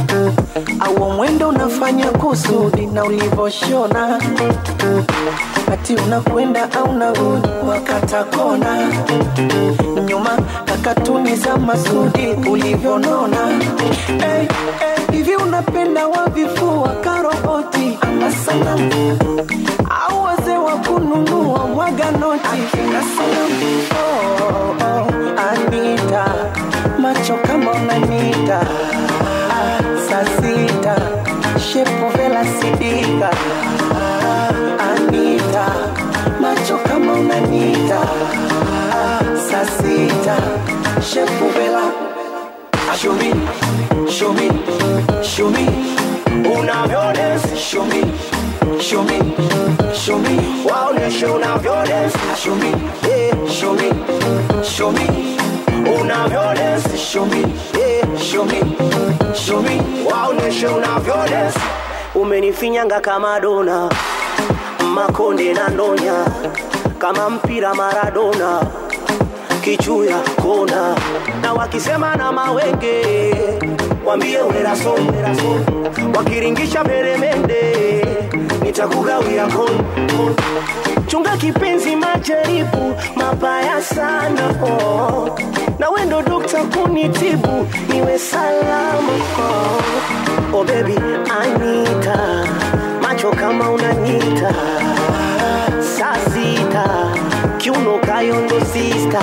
au mwendo unafanya kusudi na ulivoshona kati unakwenda au narudi wakata kona nyuma kakatuni za masudi ulivyonona hey, hey, hivi unapenda wavifua karoboti ama sanamu au wazee wa kununua mwaga noti akina sanamu oh, oh, anita macho kama unanita ah, saa sita shepu vela sidika ah, anita macho kama unanita ah, saa sita shepu vela show me, show me, show me unavyodance show me, show me, show me waoneshe unavyodance show me, yeah, show me, show me unavyodance show me, yeah, show me, show me waoneshe unavyodance umenifinyanga kama dona makonde na ndonya kama mpira Maradona kichuya kona na wakisema na mawenge wambie weraso wakiringisha peremende nitakugawia kon chunga kipenzi majaribu mabaya sana oh. na wendo dokta kunitibu niwe salama oh. oh baby anita macho kama unanita saa sita kiuno kayondo sista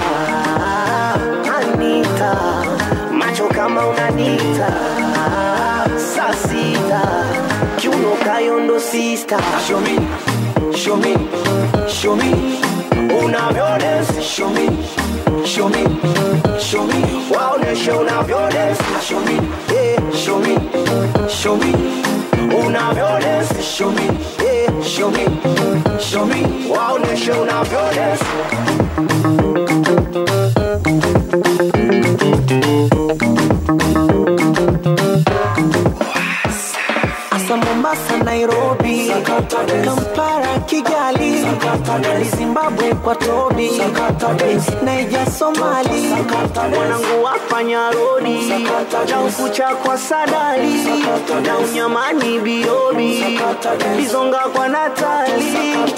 anita macho kama unanita saa sita kiuno kayondo sista show me, show me, show me unavyodance show me, show me, show me waoneshe unavyodance show me, yeah, show me, show me unavyodance show me, yeah, show me, show me waoneshe unavyodance Asa Mombasa, Nairobi, Kampala, Kigali, Zimbabwe kwa Tobi, Naija, Somali, mwanangu wafanya rodi, na ukucha kwa Sadali, na unyamani Biobi, Bizonga kwa Natali.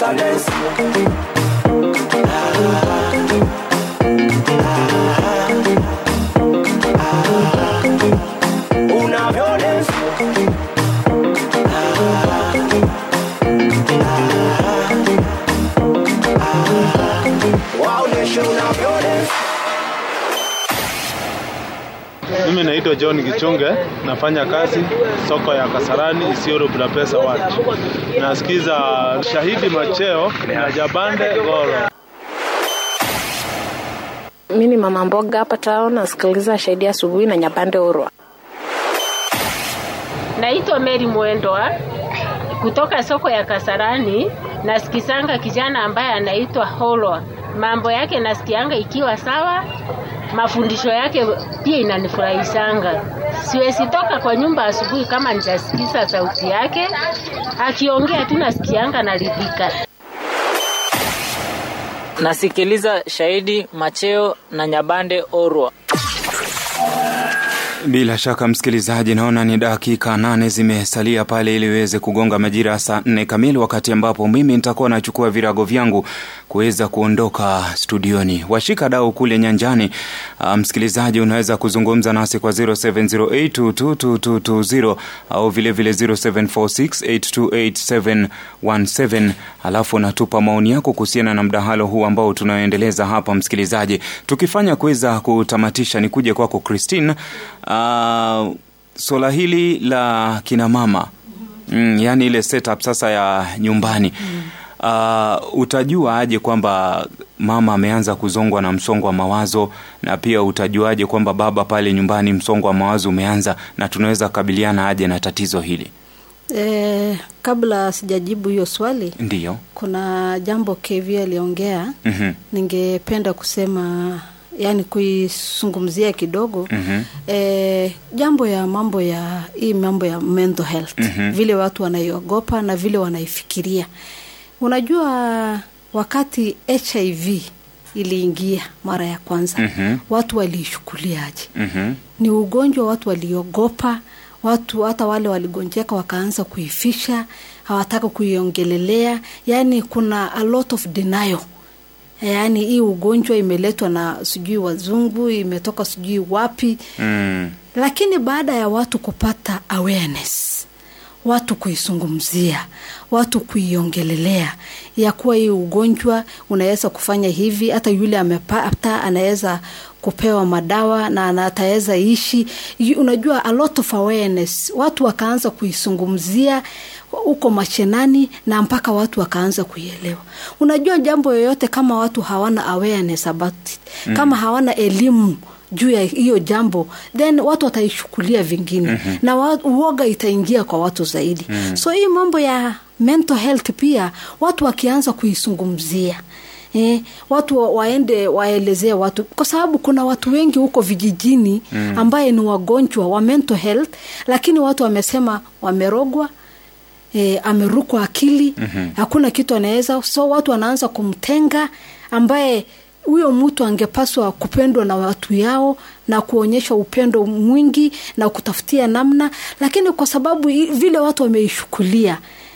Unavyodance waoneshe unavyodance Mimi naitwa John Gichunge, nafanya kazi soko ya Kasarani Isiolo Budapest Ward. Nasikiza Shahidi Macheo na Jabande Goro. Mi ni mama mboga hapa town, nasikiliza Shahidi asubuhi na Nyapande Urwa. Naitwa Mary Mwendwa kutoka soko ya Kasarani. Nasikisanga kijana ambaye anaitwa Holwa, mambo yake nasikianga ikiwa sawa, mafundisho yake pia inanifurahisanga. Siwezi toka kwa nyumba asubuhi kama nitasikiza sauti yake akiongea tu, nasikianga naridhika. nasikiliza Shahidi Macheo na Nyabande Orwa. Bila shaka msikilizaji, naona ni dakika nane zimesalia pale ili iweze kugonga majira ya saa nne kamili, wakati ambapo mimi nitakuwa nachukua virago vyangu kuweza kuondoka studioni. Washika dau kule nyanjani. Uh, msikilizaji, unaweza kuzungumza nasi kwa 0708222220 au vilevile 0746828717 alafu unatupa maoni yako kuhusiana na mdahalo huu ambao tunaoendeleza hapa, msikilizaji, tukifanya kuweza kutamatisha, ni kuja kwako Christine. Uh, swala hili la kina mama mm, yani ile setup sasa ya nyumbani uh, utajua aje kwamba mama ameanza kuzongwa na msongo wa mawazo na pia utajuaje kwamba baba pale nyumbani msongo wa mawazo umeanza na tunaweza kukabiliana aje na tatizo hili E, kabla sijajibu hiyo swali ndiyo kuna jambo KV aliongea Mhm. ningependa kusema yani kuizungumzia kidogo Mhm. e, jambo ya mambo ya hii mambo ya mental health Mhm. vile watu wanaiogopa na vile wanaifikiria unajua wakati hiv iliingia mara ya kwanza Mhm. watu waliishukuliaje Mhm. ni ugonjwa watu waliogopa watu hata wale waligonjeka wakaanza kuifisha hawataka kuiongelelea yaani kuna a lot of denial yaani hii ugonjwa imeletwa na sijui wazungu imetoka sijui wapi Mm. lakini baada ya watu kupata awareness watu kuizungumzia watu kuiongelelea ya kuwa hii ugonjwa unaweza kufanya hivi hata yule amepata anaweza kupewa madawa na ana- ataweza ishi Yu- unajua a lot of awareness watu wakaanza kuizungumzia huko mashinani na mpaka watu wakaanza kuielewa unajua jambo yoyote kama watu hawana awareness about it, Mm. kama hawana elimu juu ya hiyo jambo then watu wataishukulia vingine Mhm. na wa, uoga itaingia kwa watu zaidi Mm. so hii mambo ya mental health pia watu wakianza kuizungumzia Eh, watu wa- waende waelezee watu kwa sababu kuna watu wengi huko vijijini Mm. ambaye ni wagonjwa wa mental health lakini watu wamesema wamerogwa e, amerukwa akili Mhm. hakuna kitu anaweza so watu wanaanza kumtenga ambaye huyo mtu angepaswa kupendwa na watu yao na kuonyesha upendo mwingi na kutafutia namna lakini kwa sababu i- vile watu wameishukulia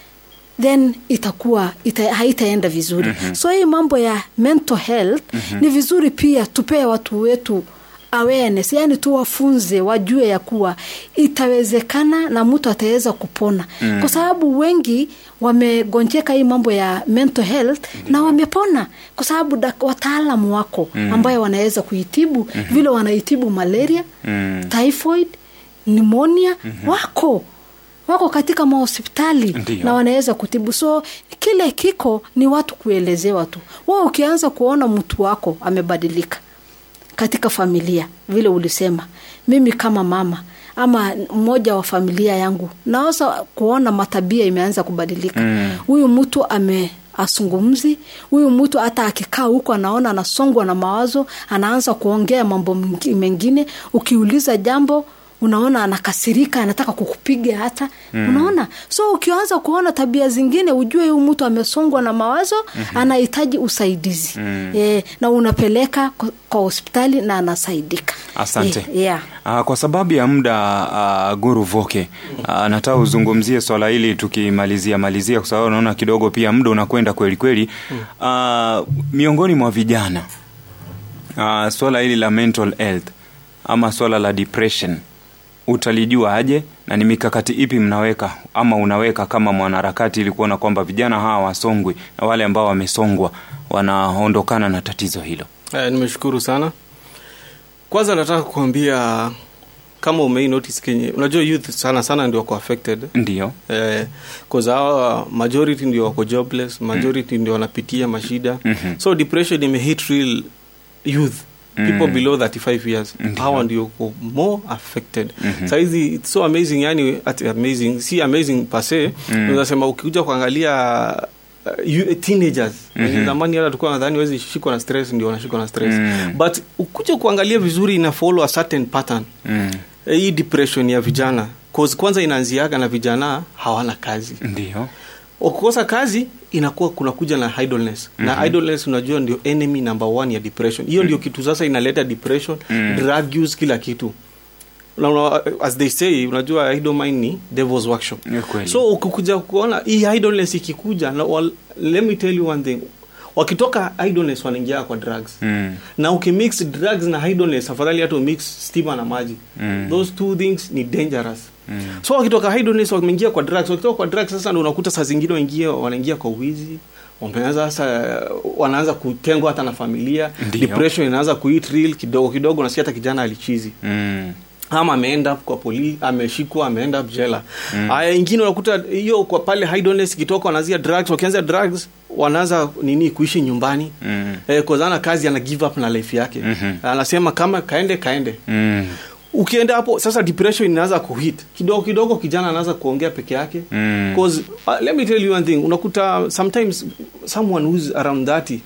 then itakuwa ita, haitaenda vizuri Mhm. so hii mambo ya mental health Mhm. ni vizuri pia tupee watu wetu awareness yani tuwafunze wajue ya kuwa itawezekana na mtu ataweza kupona Mm. kwa sababu wengi wamegonjeka hii mambo ya mental health na wamepona kwa sababu dak- wataalamu wako Mm. ambayo wanaweza kuitibu Mhm. vile wanaitibu malaria Mm. typhoid pneumonia Mhm. wako wako katika mahospitali Ndiyo. na wanaweza kutibu so kile kiko ni watu kuelezewa tu wao ukianza kuona mtu wako amebadilika katika familia vile ulisema mimi kama mama ama mmoja wa familia yangu naweza kuona matabia imeanza kubadilika Mm. huyu mtu ame asungumzi huyu mtu hata akikaa huko anaona anasongwa na mawazo anaanza kuongea mambo mengi- mengine ukiuliza jambo unaona anakasirika anataka kukupiga hata Mm. unaona so ukianza kuona tabia zingine ujue huyu mtu amesongwa na mawazo Mhm. anahitaji usaidizi Mm. e, na unapeleka kwa, kwa hospitali na anasaidika Asante. e, yeah. Uh, kwa sababu ya muda uh, Guru Voke uh, nataka uzungumzie swala hili tukimalizia malizia, kwa sababu naona kidogo pia muda unakwenda kweli kweli. Uh, miongoni mwa vijana uh, swala hili la mental health ama swala la depression utalijua aje na ni mikakati ipi mnaweka ama unaweka kama mwanaharakati ili kuona kwamba vijana hawa wasongwi na wale ambao wamesongwa wanaondokana na tatizo hilo? Eh, nimeshukuru sana kwanza nataka kuambia kama umei notice kenye unajua youth sana sana ndio wako affected ndio eh, cause hawa majority ndio wako jobless majority ndio wanapitia mashida Mhm. so depression imehit real youth people Mm. below 35 years Ndio. hawa ndio wako more affected Mhm. saizi it's so amazing yani ati amazing si amazing pase Mm. unasema ukikuja kuangalia uh, you, teenagers Mhm. zamani hata tulikuwa nadhani wezi shikwa na stress ndio wanashikwa na stress Mm. but ukuja kuangalia vizuri ina follow a certain pattern Mm. Eh, hii depression ya vijana cause kwanza inaanziaga na vijana hawana kazi ndio ukikosa kazi inakuwa kunakuja na idleness Mhm. na idleness unajua ndio enemy number one ya depression hiyo ndio kitu sasa inaleta depression Mm. drug use kila kitu na, una, as they say unajua idle mind ni devil's workshop Ni kweli. so ukikuja kuona hii idleness ikikuja na, wal, let me tell you one thing wakitoka idleness wanaingia kwa drugs Mm. na ukimix drugs na idleness afadhali hata umix stima na maji Mm. those two things ni dangerous Mm. so wakitoka idleness wameingia kwa drugs wakitoka kwa drugs sasa ndo unakuta saa zingine waingia wanaingia kwa wizi wameanza sasa wanaanza kutengwa hata na familia Ndiyo. depression inaanza kuit real kidogo kidogo nasikia hata kijana alichizi Mm. ama ameenda kwa poli ameshikwa ameenda jela Mm. haya ingine unakuta hiyo kwa pale idleness ikitoka wanaanzia drugs wakianza drugs wanaanza nini kuishi nyumbani Mm. eh, kozana kazi ana give up na life yake Mhm. anasema kama kaende kaende Mm. ukienda hapo sasa depression inaanza kuhit kidogo kidogo kijana anaanza kuongea peke yake Mm. cause uh, let me tell you one thing unakuta sometimes someone who's around 30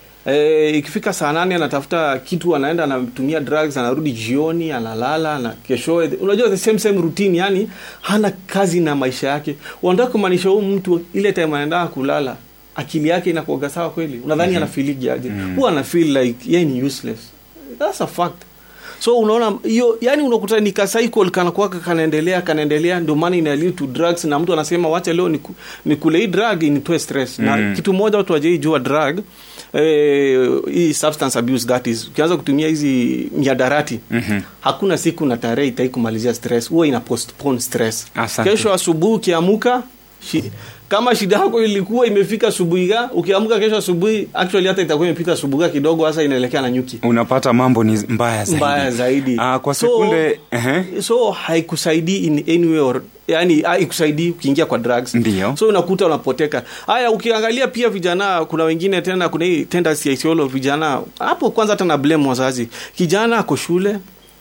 Eh, ikifika saa nane anatafuta kitu anaenda anatumia drugs anarudi jioni analala na keshoe unajua the same same routine yani hana kazi na maisha yake unataka kumaanisha huu mtu ile time anaenda kulala akili yake inakuaga sawa kweli unadhani Mhm. mm-hmm. anafiligi aje Mhm. huwa anafeel like yeye ni useless that's a fact so unaona hiyo yani unakuta ni kacycle kanakuwaka kanaendelea kanaendelea ndio maana ina lead to drugs na mtu anasema wacha leo niku- nikule hii drug initoe stress na Mm. kitu moja watu wajaijua drug eh, hii substance abuse that is ukianza kutumia hizi miadarati Mhm. hakuna siku na tarehe itai kumalizia stress huwa ina postpone stress Asante. kesho asubuhi ukiamuka shi, kama shida yako ilikuwa imefika asubuhi ga ukiamuka kesho asubuhi actually hata itakuwa imepita asubuhi kidogo hasa inaelekea na nyuki unapata mambo ni mbaya zaidi, mbaya zaidi Ah, kwa So- sekunde ehe. so haikusaidii in any way or yani haikusaidii ukiingia kwa drugs Ndio. so unakuta unapoteka haya ukiangalia pia vijana kuna wengine tena kuna hii tendency ya isiolo vijana hapo kwanza hata na blame wazazi kijana ako shule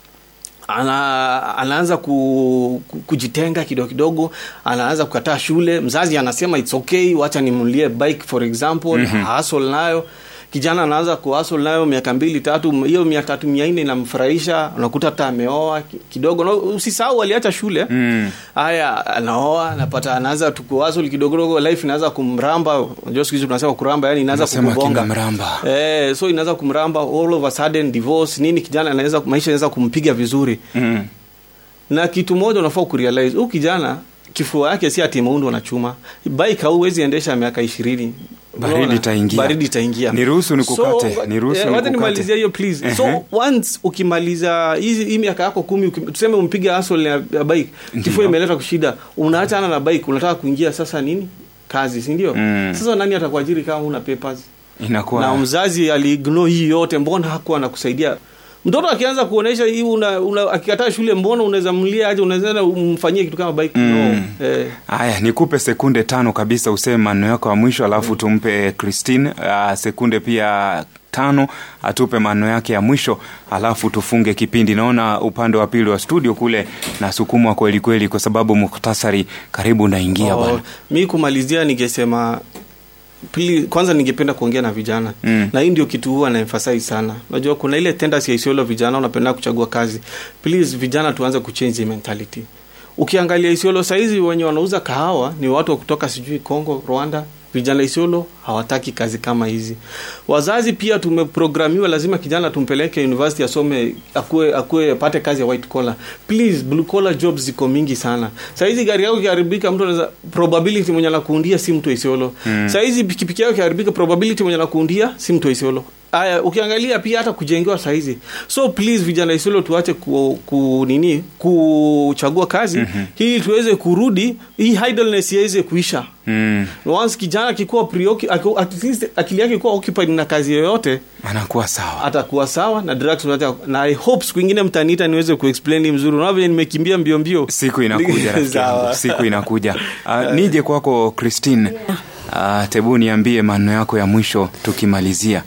ana, anaanza ku, ku, kujitenga kidogo kidogo anaanza kukataa shule mzazi anasema its okay wacha nimlie bike for example Mhm. hustle nayo kijana anaanza kuhustle nayo miaka mbili tatu hiyo mia tatu mia nne inamfurahisha unakuta hata ameoa ki- kidogo na usisahau aliacha shule Mm. haya anaoa anapata anaanza tukuhustle kidogo kidogo life inaanza kumramba unajua siku hizi tunasema kuramba yani inaanza Unasema kukugonga kimemramba. eh, so inaanza kumramba all of a sudden divorce nini kijana anaweza maisha inaweza kumpiga vizuri Mm. na kitu moja unafaa kurealize huyu kijana kifua yake si ati imeundwa na chuma bike hauwezi endesha miaka ishirini Baridi Unaona? itaingia. baridi itaingia Niruhusu nikukate, So, niruhusu eh, wacha nikukate. nimalizie hiyo please so Ehe. once ukimaliza hizi hii miaka yako kumi ukim- tuseme umpiga hustle ya, ya bike kifua imeleta kushida unaachana na bike unataka kuingia sasa nini kazi si ndio Mm. sasa nani atakuajiri kama una papers inakuwa na mzazi aliignore hii yote mbona hakuwa anakusaidia mtoto akianza kuonesha hii una, una, akikataa shule mbona unaweza mlia aje unaweza umfanyie kitu kama bike Mm. no. eh, haya nikupe sekunde tano kabisa useme maneno yako ya mwisho alafu tumpe christine uh, sekunde pia tano atupe maneno yake ya mwisho alafu tufunge kipindi naona upande wa pili wa studio kule nasukumwa kweli kweli kwa sababu muktasari karibu unaingia oh, bwana mi kumalizia ningesema pili, kwanza ningependa kuongea na vijana Mm. na hii ndio kitu huwa na emphasize sana unajua kuna ile tendency ya isiolo vijana unapenda kuchagua kazi please vijana tuanze kuchange hii mentality ukiangalia isiolo saizi wenye wanauza kahawa ni watu wa kutoka sijui congo rwanda vijana isiolo hawataki kazi kama hizi wazazi pia tumeprogramiwa lazima kijana tumpeleke university asome akue, akue apate kazi ya white collar please blue collar jobs ziko mingi sana saizi gari yako ikiharibika mtu anaweza probability mwenye anakuundia si mtu wa isiolo Mm. saizi pikipiki yako ikiharibika probability mwenye anakuundia si mtu wa isiolo aya ukiangalia pia hata kujengewa saizi so please vijana isiolo tuache ku, ku nini kuchagua kazi Mhm. ili tuweze kurudi hii idleness iweze kuisha mm. once kijana akikuwa preoccup- aki- at least akili yake ikuwa occupied na kazi yoyote anakuwa sawa atakuwa sawa na drugs unaacha na i hope siku ingine mtaniita niweze kuexplain hii mzuri unaona vile nimekimbia mbio mbio siku inakuja rafiki yangu Sawa. siku inakuja uh, nije kwako christine uh, tebu niambie maneno yako ya mwisho tukimalizia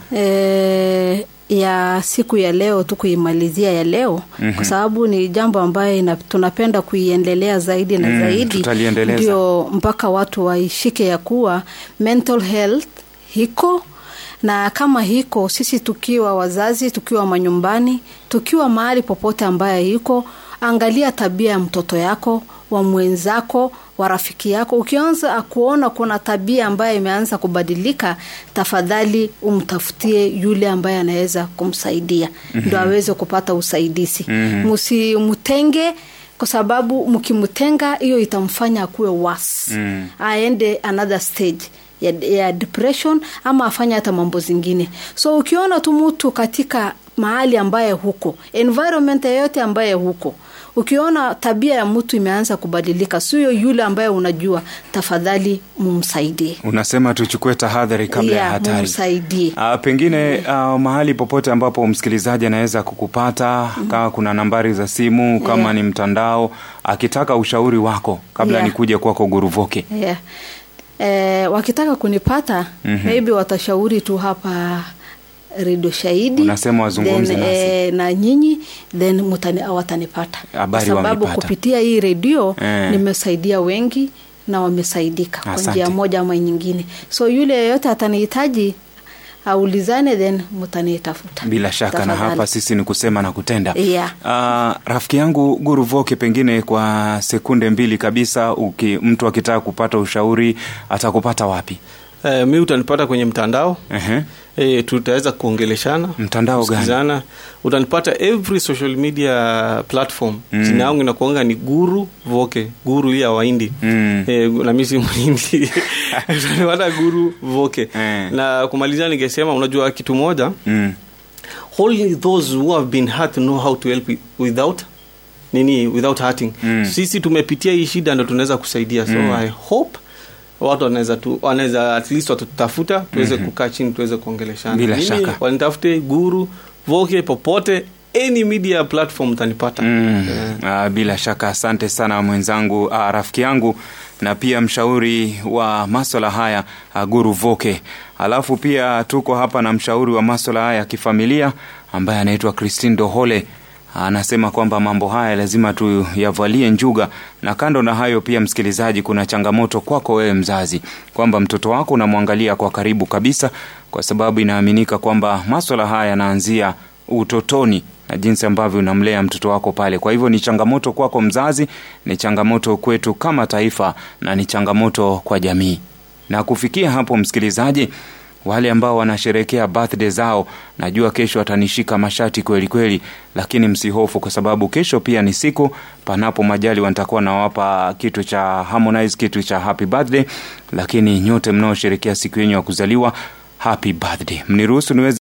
e, ya siku ya leo tu kuimalizia ya leo Mhm. kwa sababu ni jambo ambayo ina, tunapenda kuiendelea zaidi na Mm, zaidi tutaliendeleza. ndio mpaka watu waishike ya kuwa mental health hiko na kama hiko sisi tukiwa wazazi tukiwa manyumbani tukiwa mahali popote ambaye iko angalia tabia ya mtoto yako wa mwenzako wa rafiki yako ukianza kuona kuna tabia ambayo imeanza kubadilika tafadhali umtafutie yule ambaye anaweza kumsaidia Mhm. ndo aweze kupata usaidizi Mhm. msimtenge kwa sababu mkimtenga hiyo itamfanya akuwe worse Mm. aende another stage ya, ya depression ama afanye hata mambo zingine so ukiona tu mtu katika mahali ambaye huko environment yoyote ambaye huko ukiona tabia ya mtu imeanza kubadilika sio yule ambaye unajua tafadhali mumsaidie unasema tuchukue tahadhari kabla ya Yeah, hatari mumsaidie Uh, pengine uh, mahali popote ambapo msikilizaji anaweza kukupata mm. kama kuna nambari za simu kama Yeah. ni mtandao akitaka ushauri wako kabla Yeah. nikuje kwako guruvoke yeah. eh, wakitaka kunipata Mhm. maybe watashauri tu hapa redio shahidi Unasema wazungumze then, nasi. eh, na nyinyi then mutani, watanipata kwa Habari sababu wamepata. kupitia hii redio Eh. nimesaidia wengi na wamesaidika kwa Asante. njia moja ama nyingine so yule yeyote atanihitaji aulizane then mutanitafuta bila shaka na Tafadhali. hapa sisi ni kusema na kutenda yeah. Uh, rafiki yangu Guru Voke, pengine kwa sekunde mbili kabisa, uki, mtu akitaka kupata ushauri atakupata wapi? eh, mi utanipata kwenye mtandao uh-huh. e, tutaweza kuongeleshana Mtandao gani? kusikizana. utanipata every social media platform Mm. jina yangu inakuanga ni guru voke guru hii ya waindi Mm. e, na mi si mhindi utanipata guru voke Eh. na kumalizia ningesema unajua kitu moja Mm. only those who have been hurt know how to help without nini without hurting Mm. sisi tumepitia hii shida ndo tunaweza kusaidia so Mm. i hope watu wanaweza tu wanaweza at least watutafuta tuweze kukaa chini tuweze kuongeleshana Bila Mimi, shaka. wanitafute guru voke popote any media platform utanipata Mm. Eh. Ah, bila shaka asante sana mwenzangu ah, rafiki yangu na pia mshauri wa maswala haya ah, guru voke alafu pia tuko hapa na mshauri wa maswala haya ya kifamilia ambaye anaitwa christine dohole anasema kwamba mambo haya lazima tuyavalie njuga na kando na hayo pia msikilizaji kuna changamoto kwako wewe mzazi kwamba mtoto wako unamwangalia kwa karibu kabisa kwa sababu inaaminika kwamba maswala haya yanaanzia utotoni na jinsi ambavyo unamlea mtoto wako pale kwa hivyo ni changamoto kwako mzazi ni changamoto kwetu kama taifa na ni changamoto kwa jamii na kufikia hapo msikilizaji wale ambao wanasherekea birthday zao najua kesho watanishika mashati kweli kweli lakini msihofu kwa sababu kesho pia ni siku panapo majali nitakuwa nawapa kitu cha harmonize kitu cha happy birthday lakini nyote mnaosherekea siku yenyu ya kuzaliwa happy birthday mniruhusu niweze